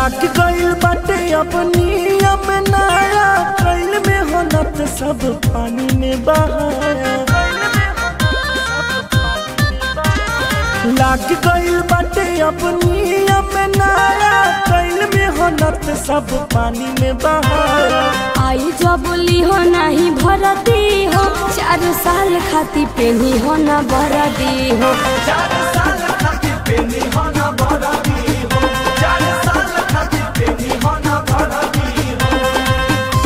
लाग गइल बाटे अब नियम नया कैल में होनत सब पानी में बहाया लाग गइल बाटे अब नियम नया कैल में होनत सब पानी में बहाया आई जबली हो नहीं भरती हो चार साल खाती पेनी हो ना भरती हो चार साल खातिर पेनी होना बड़ा दी हो चार साल खातिर पेनी होना बड़ा दी हो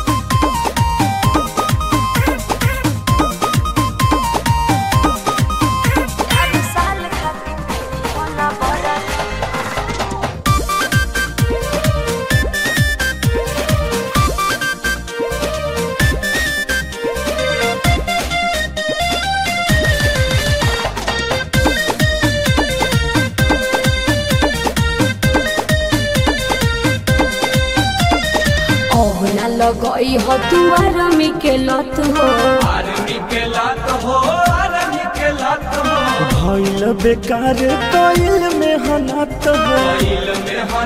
चार साल खाती पेनी हो ना भरती ओहना लगई हो तुआर में के लत हो भइल बेकार कैल में हनत हो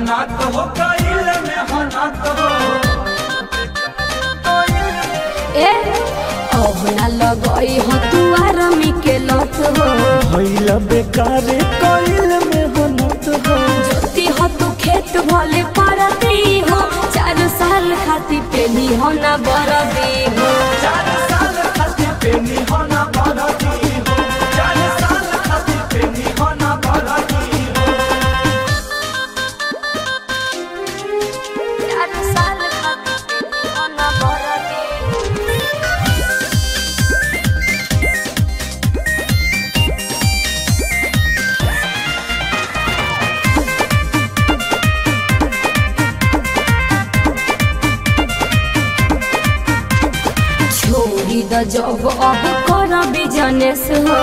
ए ओहना लगई हो तुआर में के लत हो भइल बेकार कैल में हनत हो जोती हो तू खेत भले परती हो चार साल खाती पेनी हो ना बरदी हो चार साल खातिर पेनी होना बड़ा दी हो चार साल खातिर पेनी होना बड़ा दी हो चार साल खाती पेनी हो ना बरदी हो छोड़ी द जब अब कर बिजनेस हो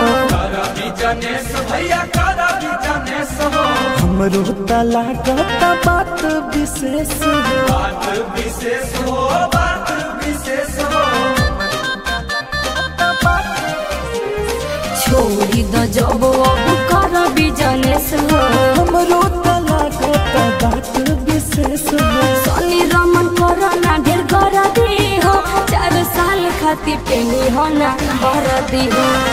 हमरो त लागत बात विशेष हो छोड़ी द जब अब कर बिजनेस हो हमरो त लागत बात विशेष हो सनी रमन कोरोना ढेर कर दी हो चार साल खाती पेनी हो ना भर दी हो